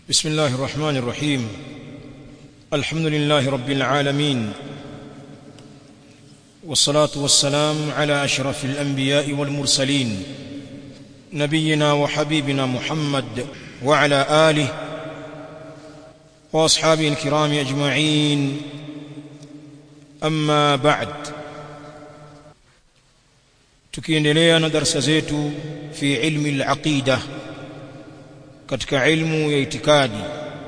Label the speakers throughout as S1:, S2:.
S1: بسم الله الرحمن الرحيم الحمد لله رب العالمين والصلاه والسلام على اشرف الانبياء والمرسلين نبينا وحبيبنا محمد وعلى اله واصحابه الكرام اجمعين اما بعد tukiendelea na darasa zetu fi ilmi al-aqida katika ilmu ya itikadi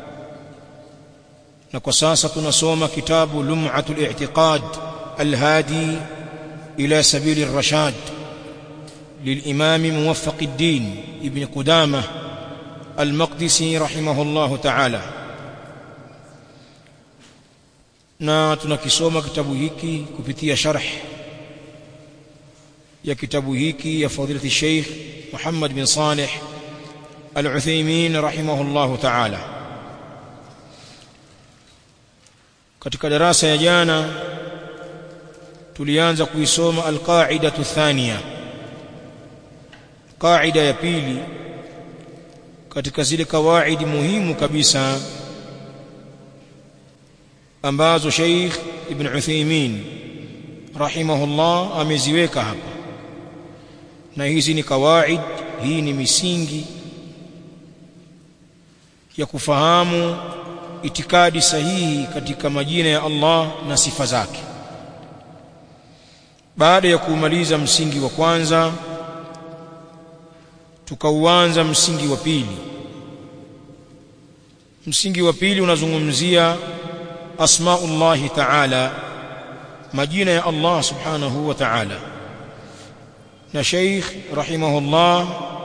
S1: na kwa sasa tunasoma kitabu lum'atul i'tiqad al-hadi ila sabili ar-rashad للإمام موفق الدين ابن قدامة المقدسي رحمه الله تعالى na tunakisoma kitabu hiki kupitia sharh ya kitabu hiki ya fadilati Sheikh Muhammad bin Saleh Al-Uthaymeen rahimahullahu ta'ala katika darasa ya jana tulianza kuisoma al-qa'idatu thaniya qaida ya pili katika zile kawaidi muhimu kabisa ambazo Sheikh Ibn Uthaymeen rahimahullah ameziweka hapa na hizi ni kawaid hii ni misingi ya kufahamu itikadi sahihi katika majina ya Allah na sifa zake baada ya kumaliza msingi wa kwanza tukauanza msingi wa pili msingi wa pili unazungumzia asmaullahi ta'ala majina ya Allah subhanahu wa ta'ala na Sheikh rahimahullah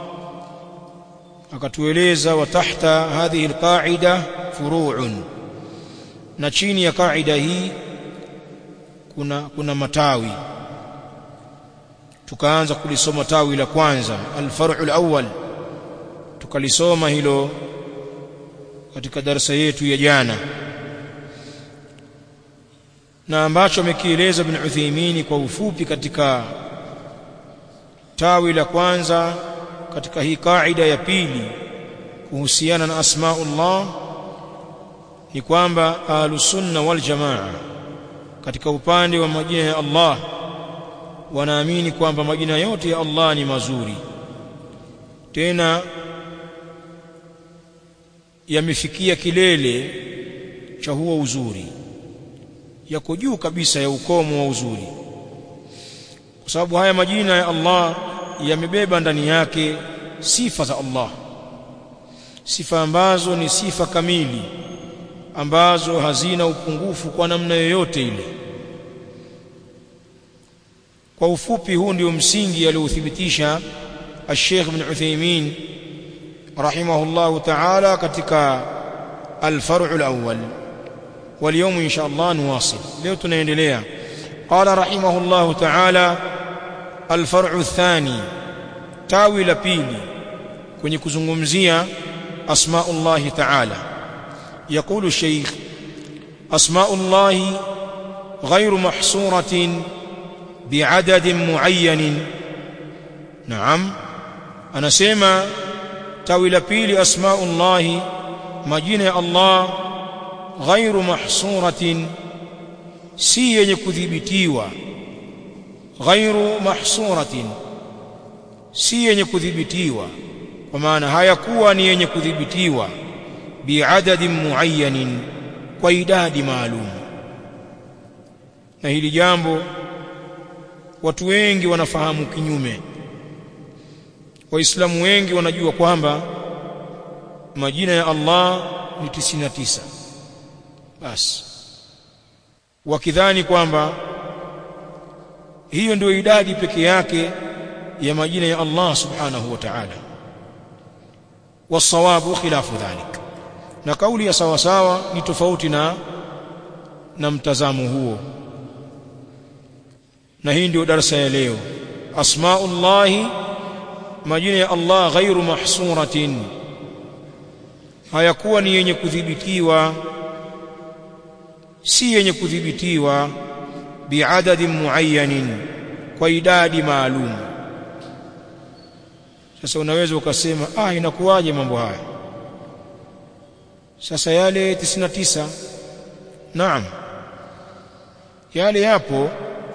S1: akatueleza wa tahta hadhihi alqaida furu'un na chini ya kaida hii kuna kuna matawi tukaanza kulisoma tawi la kwanza alfar'u alawwal tukalisoma hilo katika darasa yetu ya jana na ambacho amekieleza Ibn Uthaymeen kwa ufupi katika tawi la kwanza katika hii kaida ya pili kuhusiana na asmaullah ni kwamba ahlus sunna wal jamaa katika upande wa majina ya Allah wanaamini kwamba majina yote ya Allah ni mazuri tena yamefikia kilele cha huo uzuri yako juu kabisa ya ukomo wa uzuri kwa sababu haya majina ya Allah yamebeba ndani yake sifa za Allah sifa ambazo ni sifa kamili ambazo hazina upungufu kwa namna yoyote ile kwa ufupi huu ndio msingi aliothibitisha Sheikh Ibn Uthaymeen rahimahullah ta'ala katika al-far'u al-awwal واليوم إن شاء الله نواصل ليه تنendelea قال رحمه الله تعالى الفرع الثاني tawi la pili kwenye kuzungumzia asmaullah ta'ala يقول الشيخ اسماء الله غير محصوره بعدد معين نعم anasema tawi la pili asmaullah majina ya Allah غير محصورة si yenye kudhibitiwa ghairu mahsuratin si yenye kudhibitiwa kwa maana hayakuwa ni yenye kudhibitiwa biadadin muayyanin kwa idadi maalum na hili jambo watu wengi wanafahamu kinyume waislamu wengi wanajua kwamba majina ya Allah ni 99 basi wakidhani kwamba hiyo ndio idadi peke yake ya majina ya Allah subhanahu wa ta'ala wasawabu khilafu dhalik na kauli ya sawa sawa ni tofauti na na mtazamo huo na hii ndio darasa ya leo asmaullahi majina ya Allah ghairu mahsuratin hayakuwa ni yenye kudhibitiwa si yenye kudhibitiwa biadadin muayyanin kwa idadi maalum sasa unaweza ukasema ah inakuwaje mambo haya sasa yale 99 naam yale yapo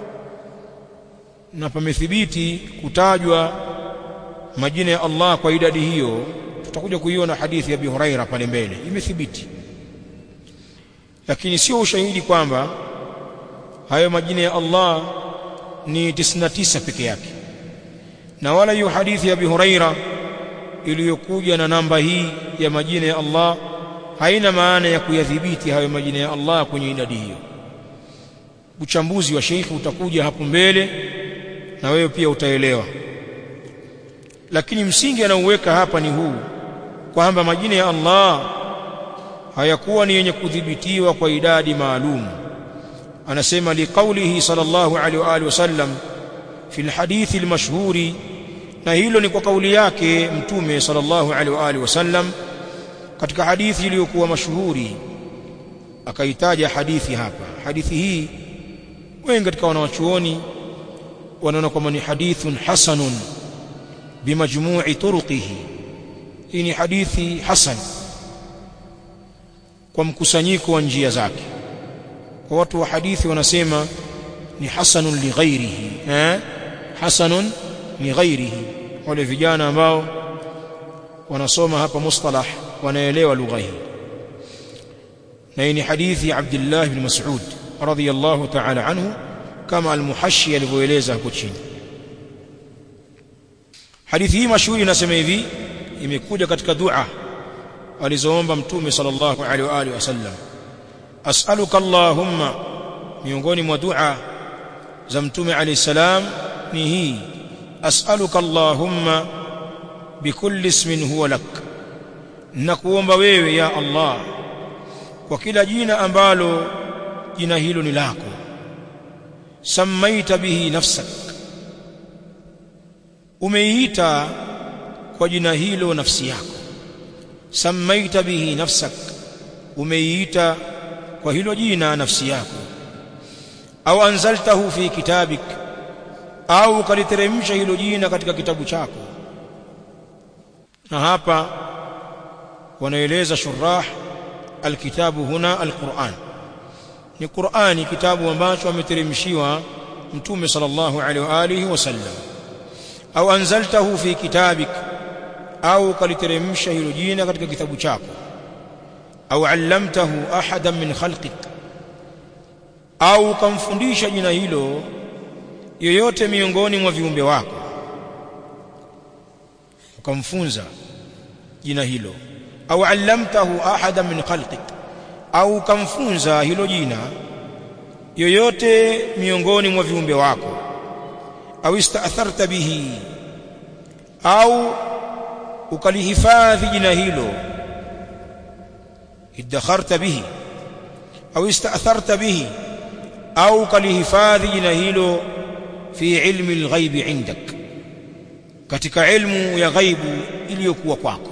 S1: na pamethibiti kutajwa majina ya Allah kwa idadi hiyo tutakuja kuiona hadithi ya Abi Huraira pale mbele imethibiti lakini sio ushahidi kwamba hayo majina ya Allah ni 99 peke yake na wala hiyo hadithi ya Abi Huraira iliyokuja na namba hii ya majina ya Allah haina maana ya kuyadhibiti hayo majina ya Allah kwenye idadi hiyo uchambuzi wa sheikh utakuja hapo mbele na wewe pia utaelewa lakini msingi anaouweka hapa ni huu kwamba majina ya Allah hayakuwa ni yenye kudhibitiwa kwa idadi maalum anasema liqaulihi sallallahu alaihi wa alihi wasallam fi alhadithi almashhuri na hilo ni kwa kauli yake mtume sallallahu alaihi wa alihi wasallam katika hadithi iliyokuwa mashuhuri akaitaja hadithi hapa hadithi hii wengi katika wanawachuoni wanaona kwamba ni hadithun hasanun bimajmu'i turuqihi hii ni hadithi hasan kwa mkusanyiko wa njia zake kwa watu wa hadithi wanasema ni hasanun li ghairihi eh hasanun li ghairihi wale vijana ambao wanasoma hapa mustalah wanaelewa lugha hii na hii ni hadithi ya Abdullah ibn Mas'ud radhiyallahu ta'ala anhu kama al-Muhashi alivyoeleza hapo chini hadithi hii mashuhuri inasema hivi imekuja katika dua alizoomba mtume sallallahu alaihi wa alihi wasallam as'aluka allahumma miongoni mwa dua za mtume alayhi salam ni hii as'aluka allahumma bikulli ismin huwa lak nakuomba wewe ya allah kwa kila jina ambalo jina hilo ni lako samaita bihi nafsak umeiita kwa jina hilo nafsi yako samaita bihi nafsak umeiita kwa hilo jina nafsi yako au anzaltahu fi kitabik au ukaliteremsha hilo jina katika kitabu chako na hapa wanaeleza shurah alkitabu huna alquran ni qurani kitabu ambacho ameteremshiwa mtume sallallahu alaihi wa alihi wasallam au anzaltahu fi kitabik au ukaliteremsha hilo jina katika kitabu chako au allamtahu ahadan min khalqik au ukamfundisha jina hilo yoyote miongoni mwa viumbe wako ukamfunza jina hilo au allamtahu ahadan min khalqik au ukamfunza hilo jina yoyote miongoni mwa viumbe wako au istatharta bihi au ukalihifadhi jina hilo idakharta bihi au istatharta bihi au ukalihifadhi jina hilo fi ilmi alghaibi indak katika ilmu ya ghaibu iliyokuwa kwako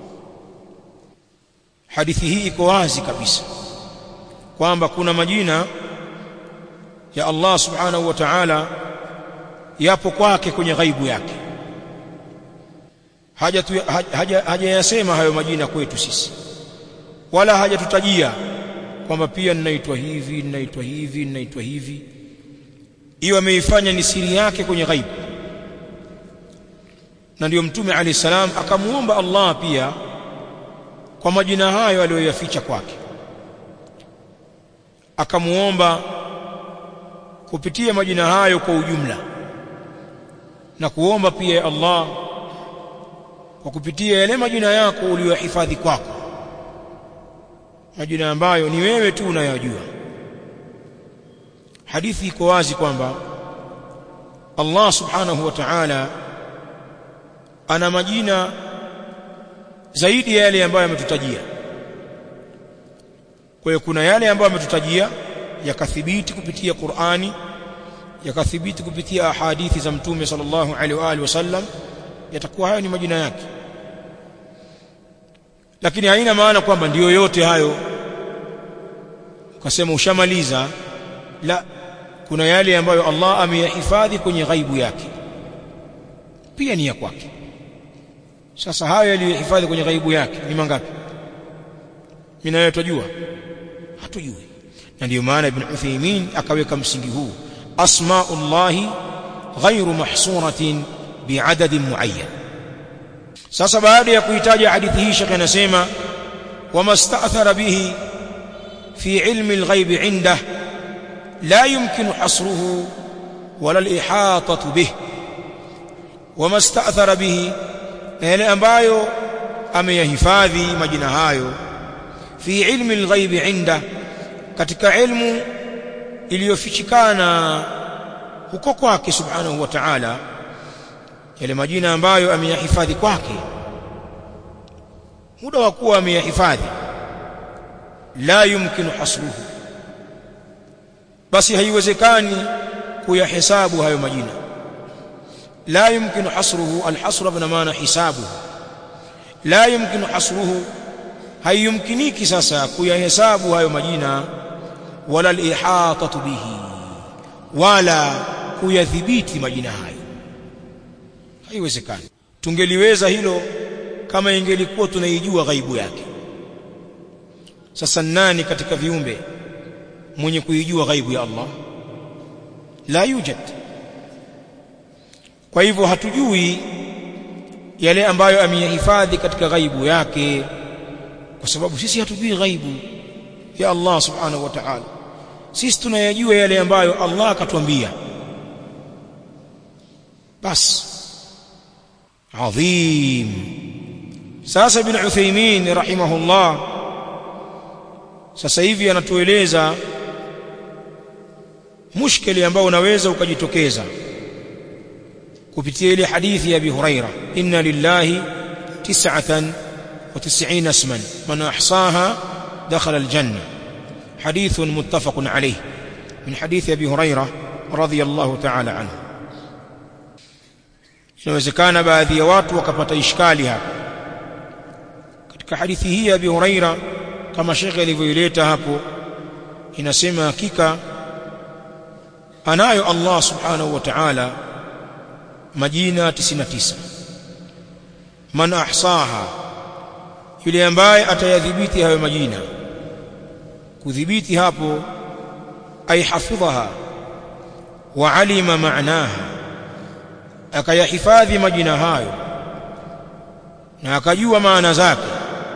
S1: hadithi hii iko wazi kabisa kwamba kuna majina ya Allah subhanahu wa ta'ala yapo kwake kwenye ghaibu yake haja haja hajayasema hayo majina kwetu sisi wala hajatutajia kwamba pia ninaitwa hivi ninaitwa hivi ninaitwa hivi hiyo ameifanya ni siri yake kwenye ghaibu na ndio mtume alayhi salam akamuomba Allah pia kwa majina hayo aliyoyaficha kwake akamuomba kupitia majina hayo kwa ujumla na kuomba pia Allah kwa kupitia yale majina yako uliyohifadhi kwako majina ambayo ni wewe tu unayajua hadithi iko wazi kwamba Allah subhanahu wa ta'ala ana majina zaidi ya yale ambayo ametutajia kwa hiyo kuna yale ambayo ametutajia yakathibiti kupitia Qur'ani yakathibiti kupitia ahadithi za mtume sallallahu alaihi wa alihi wasallam yatakuwa hayo ni majina yake lakini haina maana kwamba ndiyo yote hayo ukasema ushamaliza la kuna yale ambayo Allah ameyahifadhi kwenye ghaibu yake pia ni ya kwake sasa hayo yaliyohifadhi kwenye ghaibu yake ni mangapi mimi nawe tujua hatujui na ndio maana ibn Uthaymeen akaweka msingi huu asmaullahi ghairu mahsuratin biadadin muayyan sasa baada ya kuitaja hadithi hii shekhe anasema wama sta'thara bihi fi ilmi alghaib indah la yumkinu hasruhu wala alihatatu bih wama sta'thara bihi na yale ambayo ameyahifadhi majina hayo fi ilmi alghaib indah katika ilmu iliyofichikana huko kwake subhanahu wa ta'ala yale majina ambayo ameyahifadhi kwake muda wa kuwa ameyahifadhi la yumkinu hasruhu basi haiwezekani kuyahesabu hayo majina la yumkinu hasruhu alhasru bina maana hisabuhu la yumkinu hasruhu haiyumkiniki sasa kuyahesabu hayo majina wala alihatatu bihi wala kuyadhibiti majina hayo haiwezekani tungeliweza hilo kama ingelikuwa tunaijua ghaibu yake sasa nani katika viumbe mwenye kuijua ghaibu ya Allah la yujad kwa hivyo hatujui yale ambayo ameyahifadhi katika ghaibu yake kwa sababu sisi hatujui ghaibu ya Allah subhanahu wa ta'ala sisi tunayajua yale ambayo Allah akatuambia basi adhim sasa ibn Uthaymeen rahimahullah sasa hivi anatueleza mushkili ambao unaweza ukajitokeza kupitia ile hadithi ya Abi Huraira inna lillahi tis'atan wa tis'ina isman man ahsaha dakhala aljanna حديث متفق عليه من حديث أبي هريرة رضي الله تعالى عنه inawezekana baadhi ya watu wakapata ishkali hapa katika hadithi hii ya Abi Huraira kama shekhe alivyoileta hapo inasema hakika anayo Allah subhanahu wa ta'ala majina 99 man ahsaha yule ambaye atayadhibiti hayo majina kudhibiti hapo ay hafidhaha wa alima maanaha akayahifadhi majina hayo na akajua maana zake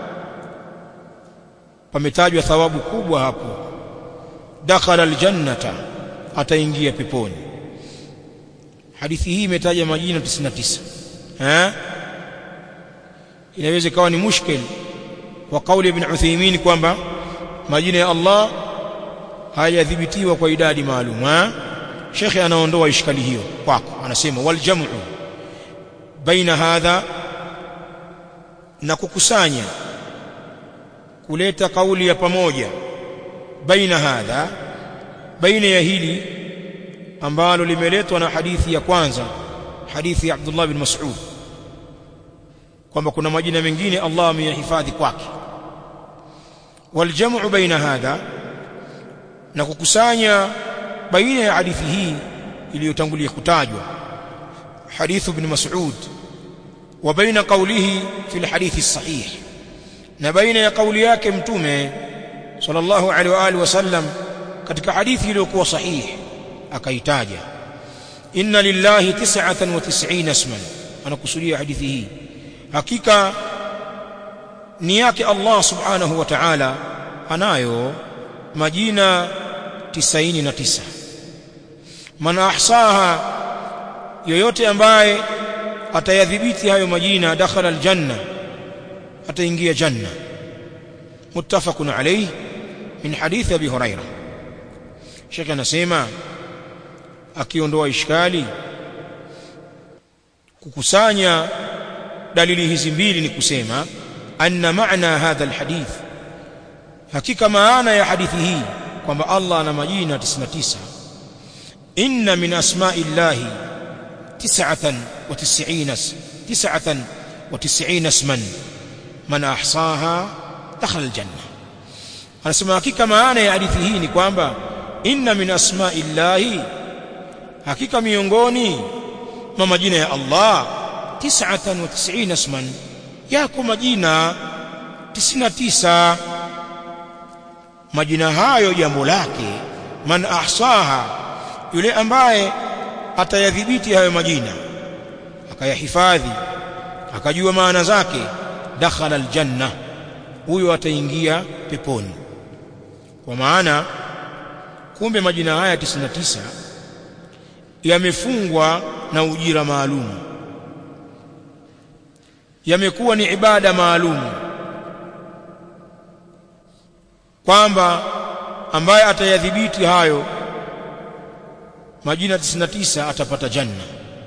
S1: pametajwa thawabu kubwa hapo dakhala aljannata ataingia peponi hadithi hii imetaja majina 99 eh inaweza ikawa ni mushkil wa kauli ibn Uthaymeen kwamba majina ya Allah hayadhibitiwa kwa idadi maalum eh shekhe anaondoa ishkali hiyo kwako anasema wal jam'u baina hadha na kukusanya kuleta kauli ya pamoja baina hadha baina ya hili ambalo limeletwa na hadithi ya kwanza hadithi ya Abdullah bin Mas'ud kwamba kuna majina mengine Allah ameyahifadhi kwake والجمع بين هذا na kukusanya baina ya hadithi hii iliyotangulia kutajwa hadith ibn Mas'ud wa baina qawlihi fi alhadith as-sahih na baina ya kauli yake mtume sallallahu alaihi wa alihi wasallam katika hadithi iliyokuwa sahih akaitaja inna lillahi 99 isman anakusudia hadithi hii hakika ni yake Allah subhanahu wa ta'ala anayo majina 99 man ahsaha yoyote ambaye atayadhibiti hayo majina dakhala aljanna ataingia janna muttafaqun alayhi min hadith abi huraira shekhe anasema akiondoa ishkali kukusanya dalili hizi mbili ni kusema anna maana hadha alhadith hakika maana ya hadithi hii kwamba Allah ana majina 99 inna min asma'i llahi 99 99 isman man ahsaha dakhala aljanna anasema hakika maana ya hadithi hii ni kwamba inna min asma'i llahi hakika miongoni mwa majina ya Allah 99 isman yako majina 99 majina hayo jambo lake man ahsaha yule ambaye atayadhibiti hayo majina akayahifadhi akajua maana zake dakhala aljanna huyo ataingia peponi kwa maana kumbe majina haya 99 yamefungwa na ujira maalum yamekuwa ni ibada maalum kwamba ambaye atayadhibiti hayo majina 99 atapata janna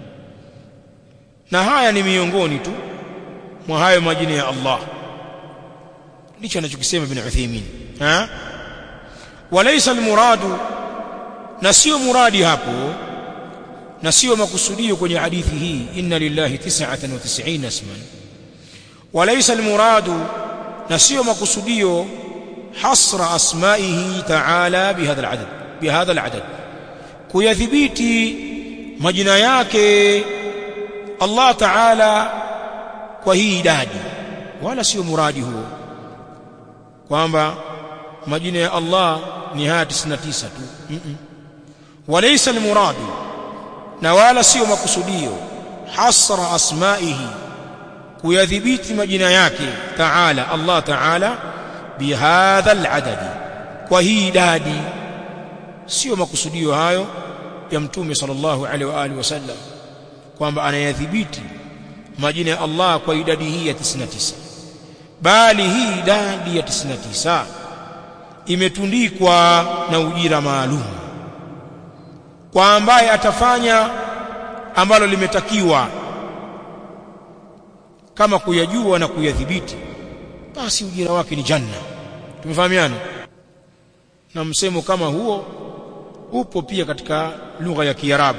S1: na haya ni miongoni tu mwa hayo majina ya Allah ndicho anachokisema ibn Uthaymeen ha walaysa almuradu na sio muradi hapo na sio makusudio kwenye hadithi hii inna lillahi 99 isman walaysa almuradu na sio makusudio hasra asma'ihi ta'ala bihadha aladad bihadha aladad kuyadhibiti majina yake Allah ta'ala kwa hii idadi wala sio muradi huo kwamba majina ya Allah ni haya 99 tu mm -mm. walaysa almuradu na wala sio makusudio hasra asma'ihi kuyadhibiti majina yake ta'ala Allah ta'ala bihadha aladadi kwa hii idadi sio makusudio hayo ya mtume sallallahu alaihi wa alihi wasallam kwamba anayadhibiti majina ya Allah kwa idadi hii ya 99 bali hii idadi ya 99 imetundikwa na ujira maalum kwa ambaye atafanya ambalo limetakiwa kama kuyajua na kuyadhibiti basi ujira wake ni janna tumefahamiana na msemo kama huo upo pia katika lugha ya Kiarabu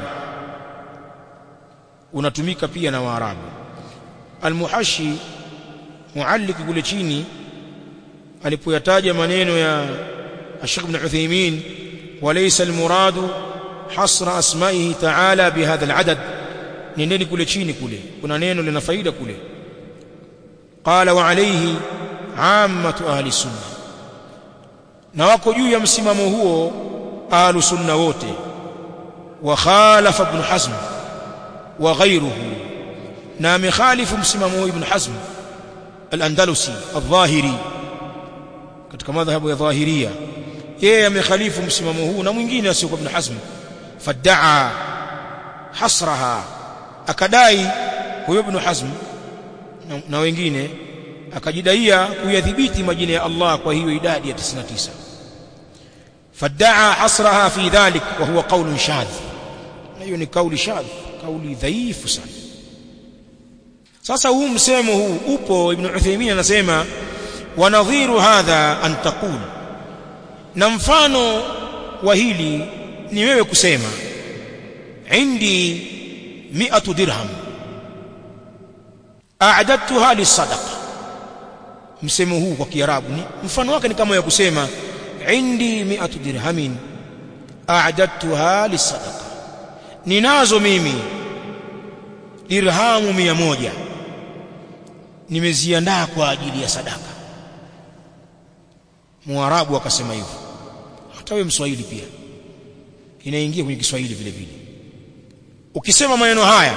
S1: unatumika pia na Waarabu Al-Muhashi mualliki kule chini alipoyataja maneno ya Sheikh Ibn Uthaymeen walaysa al-muradu hasra asma'ihi ta'ala bihadha al-adad nendeni kule chini kule kuna neno lina faida kule qala wa alayhi ammatu ahli sunna na wako juu ya msimamo huo ahlu sunna wote wa khalafa ibn hazm wa ghayruhu na amekhalifu msimamo ibn hazm al-andalusi al-dhahiri katika madhhabu ya dhahiria yeye amekhalifu msimamo huu na mwingine asiyokuwa ibn hazm fadaa hasraha akadai huyo ibn hazm na, na wengine akajidaia kuyadhibiti majina ya Allah kwa hiyo idadi ya 99 fadaa hasraha fi dhalik wa huwa qaulun shadh hiyo ni kauli shadh kauli dhaifu sana sasa huu msemo huu upo ibn Uthaymeen anasema wa nadhiru hadha an taqul na mfano wa hili ni wewe kusema indi mi'atu dirham a'dadtuha lisadaqa msemo huu kwa kiarabu ni mfano wake ni kama ya kusema indi mi'atu dirhamin a'dadtuha lisadaqa ninazo mimi dirhamu mia moja nimeziandaa kwa ajili ya sadaka muarabu akasema hivyo hata wewe mswahili pia inaingia kwenye Kiswahili vile vile ukisema maneno haya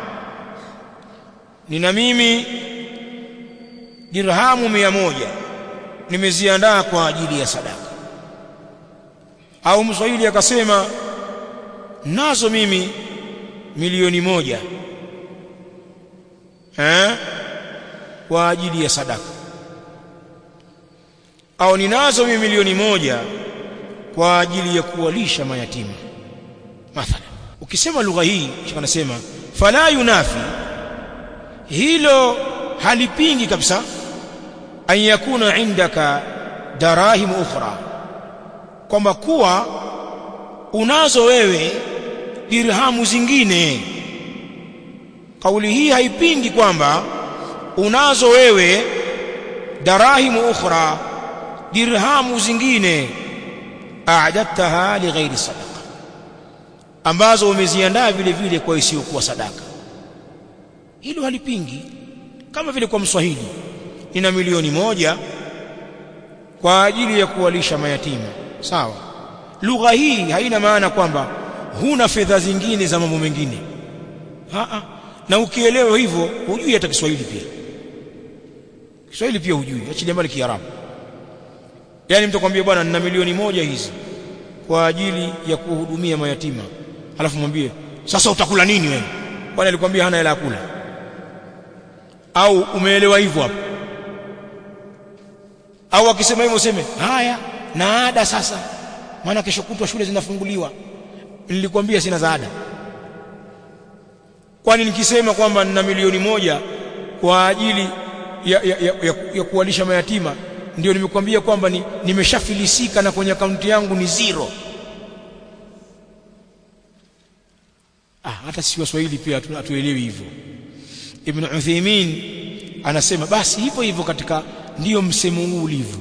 S1: nina mimi dirhamu mia moja nimeziandaa kwa ajili ya sadaka au mswahili akasema nazo mimi milioni moja eh kwa ajili ya sadaka au ninazo mimi milioni moja kwa ajili ya kuwalisha mayatima mathala ukisema lugha hii anasema fala yunafi hilo halipingi kabisa an yakuna indaka darahim ukhra kwamba kuwa unazo wewe dirhamu zingine kauli hii haipingi kwamba unazo wewe darahimu ukhra dirhamu zingine a'dadtaha lighairi sadaqa ambazo umeziandaa vile vile kwa isiyokuwa sadaka hilo halipingi kama vile kwa mswahili nina milioni moja kwa ajili ya kuwalisha mayatima sawa lugha hii haina maana kwamba huna fedha zingine za mambo mengine Haa, na ukielewa hivyo hujui hata Kiswahili pia Kiswahili pia hujui achilia mbali Kiarabu yaani mtu akwambia bwana nina milioni moja hizi kwa ajili ya kuhudumia mayatima alafu mwambie sasa utakula nini wewe kwani alikwambia hana hela ya kula au umeelewa hivyo hapo au akisema hivyo useme haya na ada sasa maana kesho kutwa shule zinafunguliwa nilikwambia sina za ada kwani nikisema kwamba nina milioni moja kwa ajili ya, ya, ya, ya, ya kuwalisha mayatima ndio nimekwambia kwamba ni, nimeshafilisika na kwenye akaunti yangu ni zero ah, hata si waswahili pia hatuelewi hivyo Ibn Uthaymeen anasema basi hivyo hivyo katika ndiyo msemo huu ulivyo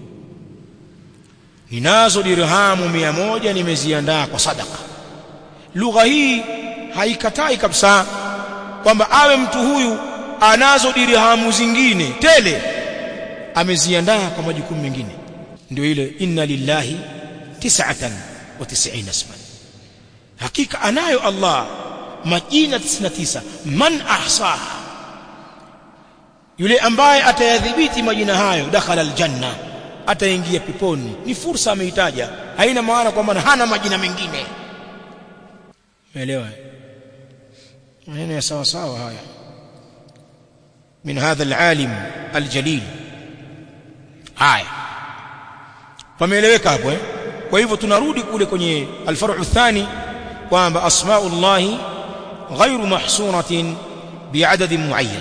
S1: ninazo dirhamu mia moja nimeziandaa kwa sadaka lugha hii haikatai kabisa kwamba awe mtu huyu anazo dirhamu zingine tele ameziandaa kwa majukumu mengine ndio ile inna lillahi tis'atan wa tis'ina isman hakika anayo Allah majina 99 man ahsaha yule ambaye atayadhibiti majina hayo dakhala aljanna ataingia peponi ni fursa ameitaja haina maana kwamba hana majina mengine umeelewa maneno ya sawa sawa haya min hadha alalim aljalil haya pameeleweka hapo eh kwa hivyo tunarudi kule kwenye alfar'u thani kwamba asmaullahi ghairu mahsuratin bi'adadin muayyan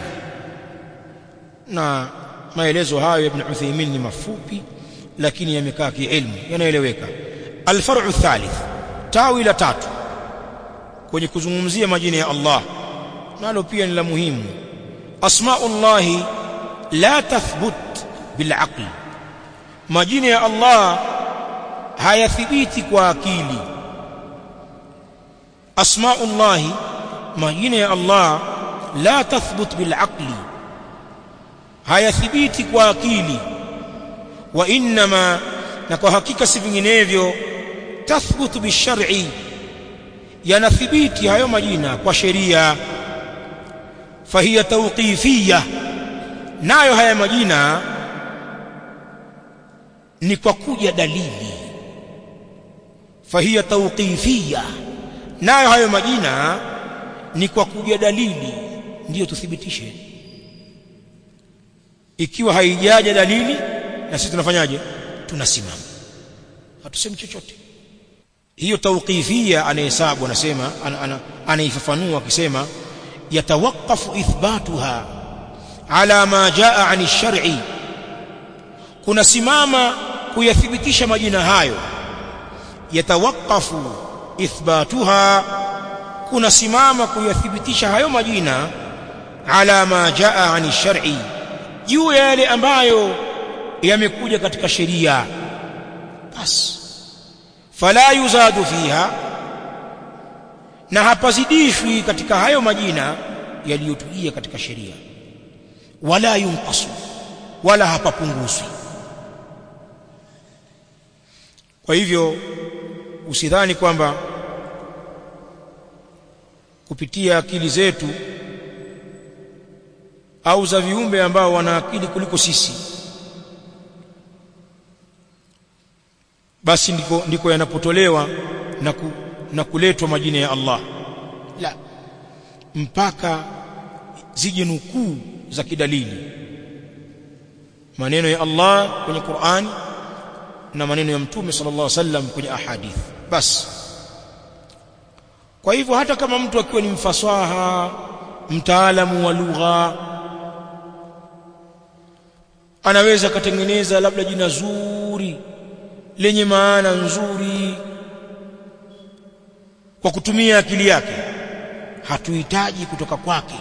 S1: na maelezo hayo ibn Uthaymeen ni mafupi lakini yamekaa kiilmu yanaeleweka alfar'u thalith tawi la tatu kwenye kuzungumzia majina ya Allah nalo pia ni la muhimu asmaullahi la tathbut bilaql majina ya Allah hayathibiti kwa akili asmaullahi majina ya Allah la tathbut bilaqli hayathibiti kwa akili wa inma na kwa hakika si vinginevyo tathbutu bishar'i yanathibiti hayo majina kwa sheria fahiya tawqifiyya nayo haya majina ni kwa kuja dalili fahiya tawqifiyya nayo hayo majina ni kwa kuja dalili ndiyo tuthibitishe ikiwa haijaja dalili na sisi tunafanyaje tunasimama hatusemi chochote hiyo tawqifia anahesabu anasema anaifafanua akisema yatawaqqafu ithbatuha ala ma jaa ani shar'i kuna simama kuyathibitisha majina hayo yatawaqqafu ithbatuha kuna simama kuyathibitisha hayo majina ala ma jaa ani shar'i juu ya yale ambayo yamekuja katika sheria basi fala yuzadu fiha na hapazidishwi katika hayo majina yaliyotujia katika sheria wala yunqasu wala hapapunguzwi kwa hivyo usidhani kwamba kupitia akili zetu au za viumbe ambao wana akili kuliko sisi basi ndiko, ndiko yanapotolewa na, ku, na kuletwa majina ya Allah la mpaka zije nukuu za kidalili maneno ya Allah kwenye Qur'an na maneno ya Mtume sallallahu alaihi wasallam kwenye ahadith basi kwa hivyo hata kama mtu akiwa ni mfasaha mtaalamu wa lugha anaweza akatengeneza labda jina zuri lenye maana nzuri kwa kutumia akili yake hatuhitaji kutoka kwake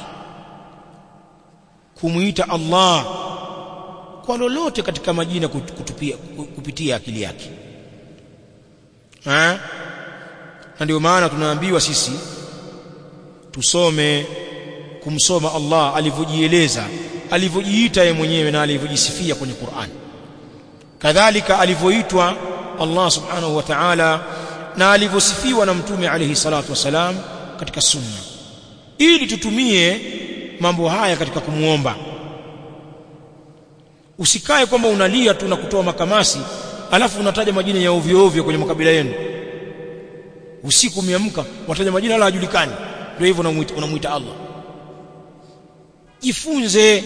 S1: kumuita Allah kwa lolote katika majina kutupia, kupitia akili yake ha? na ndio maana tunaambiwa sisi tusome kumsoma Allah alivyojieleza alivyojiita yeye mwenyewe na alivyojisifia kwenye Qur'an kadhalika alivyoitwa Allah subhanahu wa ta'ala na alivyosifiwa na mtume alayhi salatu wasalam katika sunna ili tutumie mambo haya katika kumuomba usikae kwamba unalia tu na kutoa makamasi alafu unataja majina ya ovyo ovyo kwenye makabila yenu usiku umeamka wataja majina wala hajulikani ndio hivyo unamuita, unamuita Allah jifunze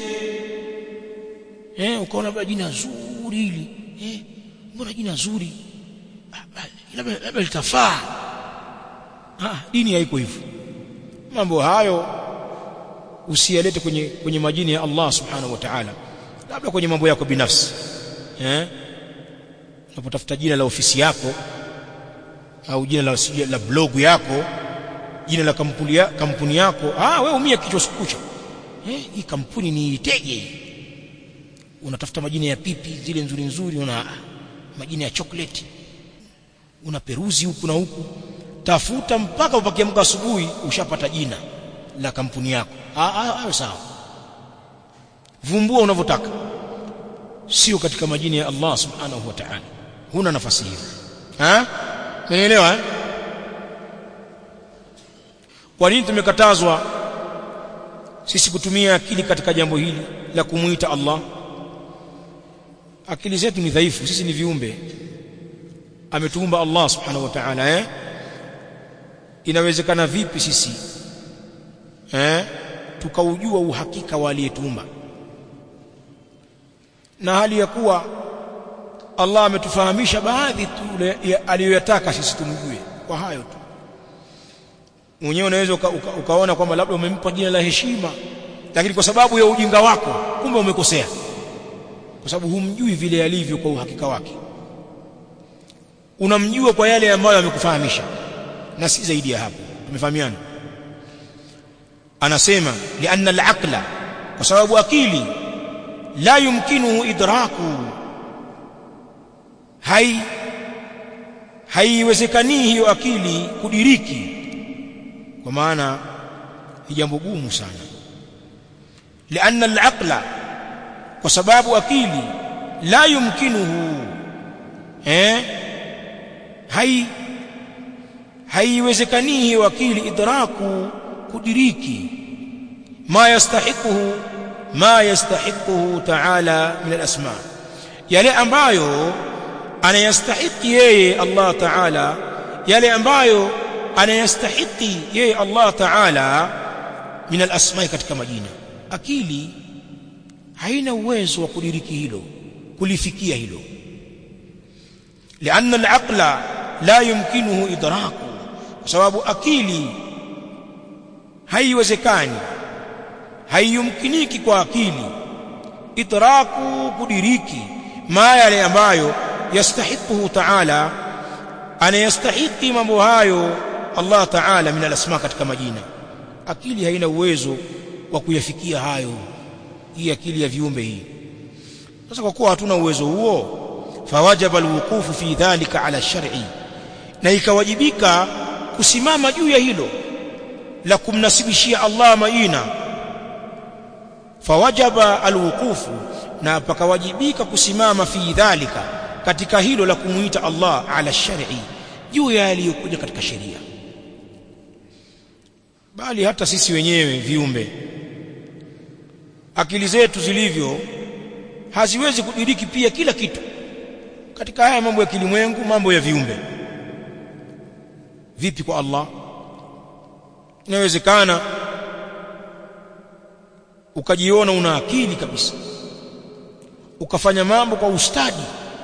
S1: eh ukaona jina zuri hili eh mbona jina zuri labda labda litafaa ah dini haiko hivyo mambo hayo usiyalete kwenye kwenye majina ya Allah subhanahu wa ta'ala labda kwenye mambo yako binafsi eh unapotafuta jina la ofisi yako au jina la, la blog yako jina la kampuni, ya, kampuni yako ah wewe umia kichwa sikucha eh hii kampuni ni iteje unatafuta majina ya pipi zile nzuri nzuri una majina ya chocolate una peruzi huku na huku tafuta mpaka upakiamka asubuhi ushapata jina la kampuni yako ah ah sawa vumbua unavyotaka sio katika majina ya Allah subhanahu wa ta'ala huna nafasi hiyo ha umeelewa eh? kwa nini tumekatazwa sisi kutumia akili katika jambo hili la kumuita Allah akili zetu ni dhaifu sisi ni viumbe ametuumba Allah subhanahu wa ta'ala eh inawezekana vipi sisi eh tukaujua uhakika wa aliyetuumba na hali ya kuwa Allah ametufahamisha baadhi tu aliyoyataka sisi tumjue kwa hayo tu mwenyewe unaweza uka, uka, ukaona kwamba labda umempa jina la heshima lakini kwa sababu ya ujinga wako kumbe umekosea kwa sababu humjui vile alivyo kwa uhakika wake unamjua kwa yale ambayo amekufahamisha na si zaidi ya hapo tumefahamiana anasema lianna al-aqla kwa sababu akili la yumkinuhu idraku hai haiwezekani hiyo akili kudiriki kwa maana ni jambo gumu sana lianna al-aqla kwa sababu akili la yumkinuhu eh hai haiwezekani hiyo akili idraku kudiriki ma yastahiquhu ma yastahiquhu ta'ala min al-asma yale ambayo anayastahiki yeye Allah ta'ala yale ambayo anayastahiki yeye Allah ta'ala min al-asma katika majina akili haina uwezo wa kudiriki hilo kulifikia hilo لأن العقل لا يمكنه إدراكه kwa sababu akili haiwezekani haiyumkiniki kwa akili idraku kudiriki ma yale ambayo yastahiquhu ta'ala anayastahiki mambo hayo Allah ta'ala min alasma katika majina akili haina uwezo wa kuyafikia hayo hii akili ya viumbe hii sasa kwa kuwa hatuna uwezo huo fawajaba alwuqufu fi dhalika ala shar'i na ikawajibika kusimama juu ya hilo la kumnasibishia Allah maina fawajaba alwuqufu na pakawajibika kusimama fi dhalika katika hilo la kumuita Allah ala shar'i juu ya yaliyokuja katika sheria bali hata sisi wenyewe viumbe akili zetu zilivyo haziwezi kudiriki pia kila kitu katika haya mambo ya kilimwengu mambo ya viumbe vipi kwa Allah inawezekana ukajiona una akili kabisa ukafanya mambo kwa ustadi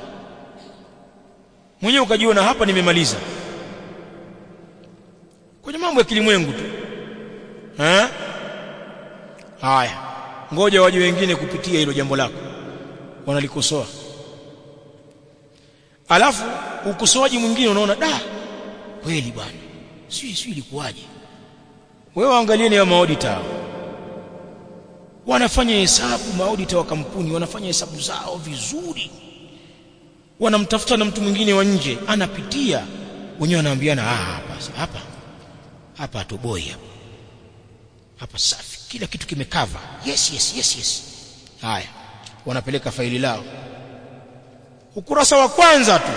S1: mwenyewe ukajiona hapa nimemaliza kwenye mambo ya kilimwengu tu eh haya ngoja waje wengine kupitia hilo jambo lako wanalikosoa alafu ukosoaji mwingine unaona da kweli bwana sio sio ilikuwaje wewe angalieni ya maodita wanafanya hesabu maodita wa kampuni wanafanya hesabu zao vizuri wanamtafuta na mtu mwingine wa nje anapitia wenyewe wanaambiana ah hapa hapa hapa atoboi hapa hapa safi kila kitu kimekava yes yes yes yes haya wanapeleka faili lao ukurasa wa kwanza tu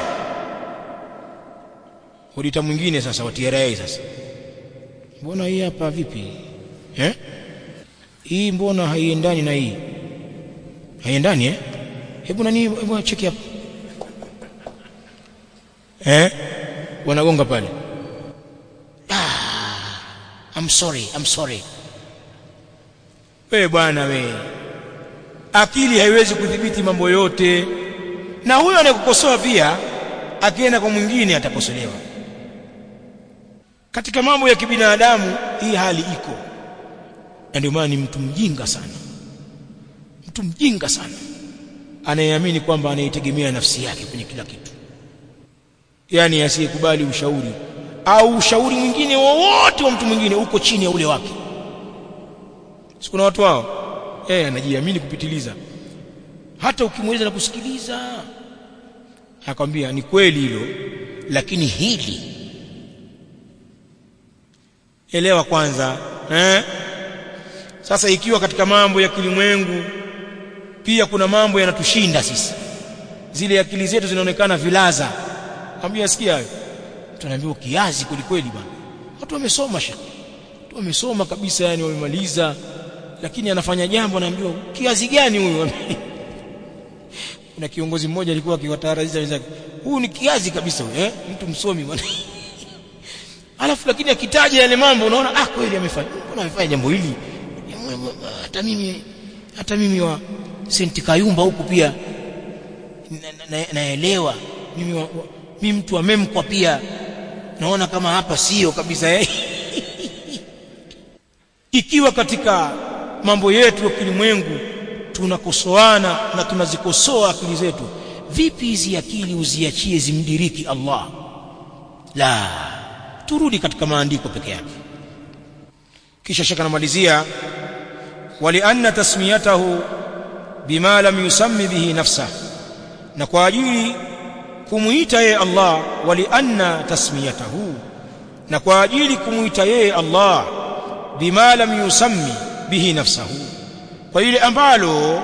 S1: udita mwingine sasa wa TRA sasa mbona hii hapa vipi eh hii mbona haiendani na hii haiendani eh hebu nani hebu cheki hapa eh wanagonga pale ah i'm sorry i'm sorry wewe bwana we akili haiwezi kudhibiti mambo yote na huyo anayekukosoa pia akienda kwa mwingine atakosolewa katika mambo ya kibinadamu hii hali iko na ndio maana ni mtu mjinga sana mtu mjinga sana anayeamini kwamba anaitegemea nafsi yake kwenye kila kitu yani asiyekubali ushauri au ushauri mwingine wowote wa mtu mwingine uko chini ya ule wake si kuna watu wao eh anajiamini kupitiliza hata ukimweleza na kusikiliza akwambia ni kweli hilo lakini hili elewa kwanza eh sasa ikiwa katika mambo ya kilimwengu pia kuna mambo yanatushinda sisi zile akili zetu zinaonekana vilaza ambia sikia hayo tunaambiwa kiazi kweli kweli bwana watu wamesoma shekhi watu wamesoma kabisa yani wamemaliza lakini anafanya jambo anaambiwa kiazi gani huyu kuna kiongozi mmoja alikuwa akiwatahadharisha wenzake huyu ni kiazi kabisa huyu eh mtu msomi bwana alafu lakini akitaja yale mambo unaona ah kweli amefanya mbona amefanya jambo hili hata mimi hata mimi wa senti kayumba huku pia naelewa na, na mimi wa, wa, mimi mtu amemkwa pia naona kama hapa sio kabisa eh ikiwa katika mambo yetu ya kilimwengu tunakosoana na tunazikosoa akili zetu vipi hizi akili uziachie zimdiriki Allah la turudi katika maandiko peke yake kisha shaka namalizia walianna tasmiyatahu bima lam yusammi bihi nafsa na kwa ajili kumuita yeye Allah walianna tasmiyatahu na kwa ajili kumuita yeye Allah bima lam yusammi bihi nafsahu kwa ile ambalo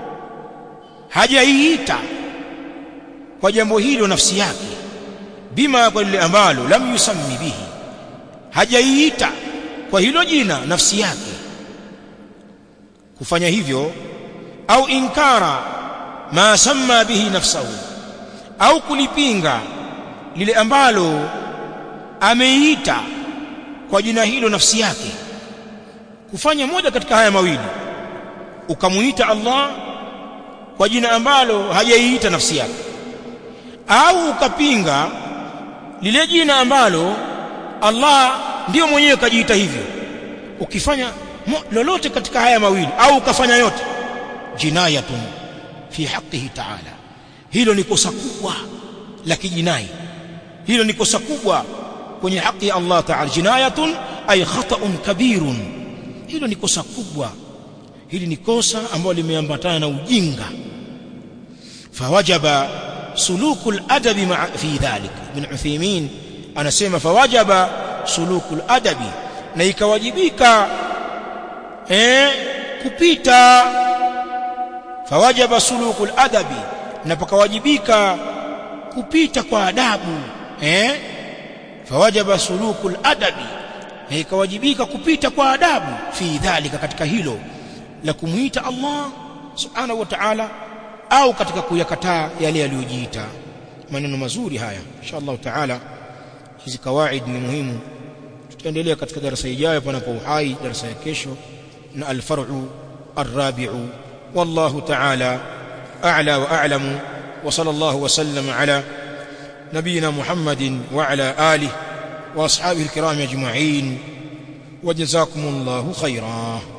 S1: hajaiita kwa jambo hilo nafsi yake bima kwa lile ambalo lam yusammi bihi hajaiita kwa hilo jina nafsi yake kufanya hivyo au inkara ma samma bihi nafsahu au kulipinga lile ambalo ameiita kwa jina hilo nafsi yake kufanya moja katika haya mawili ukamuita Allah kwa jina ambalo hajaiita nafsi yake au ukapinga lile jina ambalo Allah ndiyo mwenyewe kajiita hivyo ukifanya lolote katika haya mawili au ukafanya yote jinayatun fi haqqihi ta'ala hilo ni kosa kubwa la kijinai hilo ni kosa kubwa kwenye haki ya Allah ta'ala jinayatun ay khata'un kabirun hilo ni kosa kubwa hili ni kosa ambalo limeambatana na ujinga fawajaba sulukul adabi ma fi dhalik ibn Uthaymeen anasema fawajaba sulukul adabi na ikawajibika eh kupita fawajaba sulukul adabi na pakawajibika kupita kwa adabu eh fawajaba sulukul adabi na ikawajibika kupita kwa adabu fi dhalika katika hilo la kumuita Allah subhanahu wa ta'ala au katika kuyakataa yale yaliyojiita maneno mazuri haya inshallah ta'ala hizi kawaid ni muhimu tutaendelea katika darasa ijayo panapo uhai darasa ya kesho na alfar'u الرابع والله تعالى أعلى وأعلم وصلى الله وسلم على نبينا محمد وعلى آله وأصحابه الكرام أجمعين وجزاكم الله خيرا